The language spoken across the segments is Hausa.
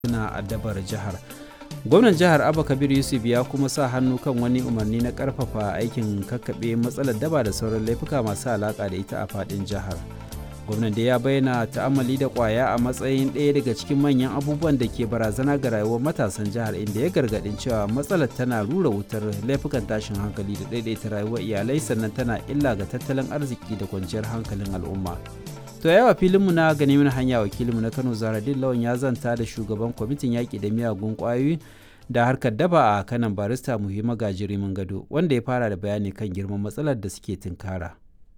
suna addabar jihar gwamnan jihar abba kabir yusuf ya kuma sa hannu kan wani umarni na karfafa aikin kakkaɓe matsalar daba da sauran laifuka masu alaƙa da ita a faɗin jihar gwamnan da ya bayyana ta'amali da kwaya a matsayin ɗaya daga cikin manyan abubuwan da ke barazana ga rayuwar matasan jihar inda ya gargaɗin cewa matsalar tana rura wutar laifukan tashin hankali da ɗaiɗaita rayuwar iyalai sannan tana illa ga tattalin arziki da kwanciyar hankalin al'umma to yawa filinmu na gani mana hanya wakilinmu na kano zaradin lawan ya zanta da shugaban kwamitin yaƙi da miyagun ƙwayoyi da harkar daba a kanan barista muhimma gajirimin gado wanda ya fara da bayani kan girman matsalar da suke tunkara.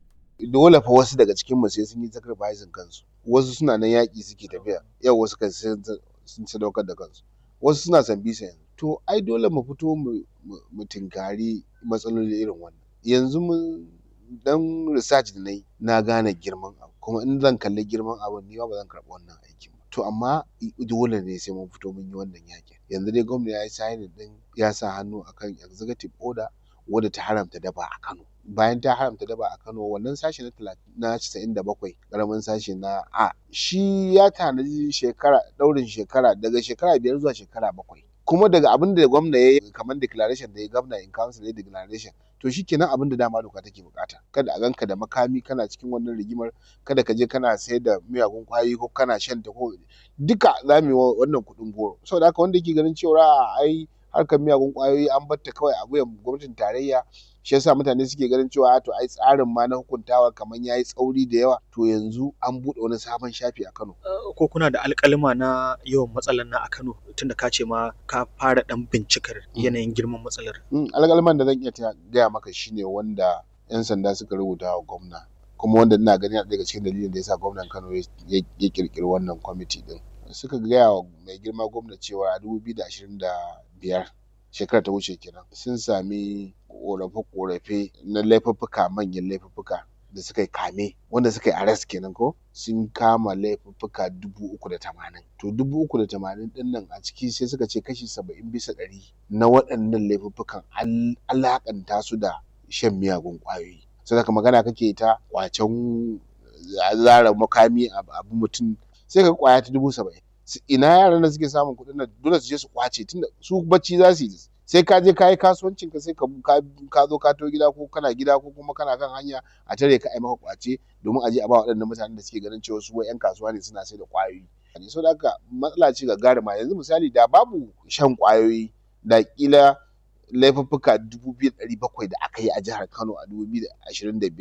dole fa wasu daga cikin mu sai sun yi sacrificing kansu wasu suna nan yaƙi suke tafiya yau wasu kan sun sadaukar da kansu wasu suna san bisa yanzu to ai dole mu fito mu tinkari matsaloli irin wannan yanzu mun dan research da nayi na gane girman abu kuma in zan kalli girman abu ni ba zan karɓi wannan aikin ba to amma dole ne sai mun fito mun yi wannan yaƙin yanzu dai gwamnati ya yi signing din ya sa hannu akan executive order wadda ta haramta daba a Kano bayan ta haramta daba a Kano wannan sashi na na casa'in da bakwai ƙaramin sashi na A shi ya tanaji shekara ɗaurin shekara daga shekara biyar zuwa shekara bakwai kuma daga abin da gwamna ya yi kamar declaration da ya gwamna in council ya declaration to shi kenan abin da dama doka take bukata kada a ganka da makami kana cikin wannan rigimar kada ka je kana sayar da miyagun kwayoyi ko kana shan ta ko duka za mu yi wannan kuɗin goro saboda haka wanda yake ganin cewa ai harkar miyagun kwayoyi an batta kawai a wuyan gwamnatin tarayya shi yasa mutane suke ganin cewa to ai tsarin ma na hukuntawa kamar yayi tsauri da yawa to yanzu an buɗe wani sabon shafi a Kano ko kuna da alƙalima na yawan matsalar na a Kano tunda ka ce ma ka fara dan bincikar yanayin girman matsalar alƙaliman da zan iya gaya maka shine wanda yan sanda suka rubuta wa gwamna kuma wanda ina gani daga cikin dalilin da yasa gwamnan Kano ya kirkiri wannan kwamiti din suka gaya wa mai girma gwamna cewa a dubu biyu da ashirin da biyar shekara ta wuce kenan sun sami korafe-korafe na laifuffuka manyan laifuffuka da suka yi kame wanda suka yi arrest kenan ko sun kama laifuffuka dubu uku da tamanin to dubu uku da tamanin din nan a ciki sai suka ce kashi saba'in bisa ɗari na waɗannan laifuffukan alaƙanta su da shan miyagun ƙwayoyi sai magana kake ta kwacen zara makami abu mutum sai ka kwaya ta dubu saba'in ina yaran da suke samun kuɗin nan dole su je su kwace tunda su bacci za su yi sai ka je ka yi kasuwancin ka sai ka zo ka to gida ko kana gida ko kuma kana kan hanya a tare ka ai maka kwace domin a je a ba waɗannan mutanen da suke ganin cewa su wai 'yan kasuwa ne suna sai da kwayoyi so da haka matsala ce ga garima yanzu misali da babu shan kwayoyi da kila laifuffuka dubu biyu da ɗari bakwai da aka yi a jihar Kano a dubu biyu da ashirin da biyar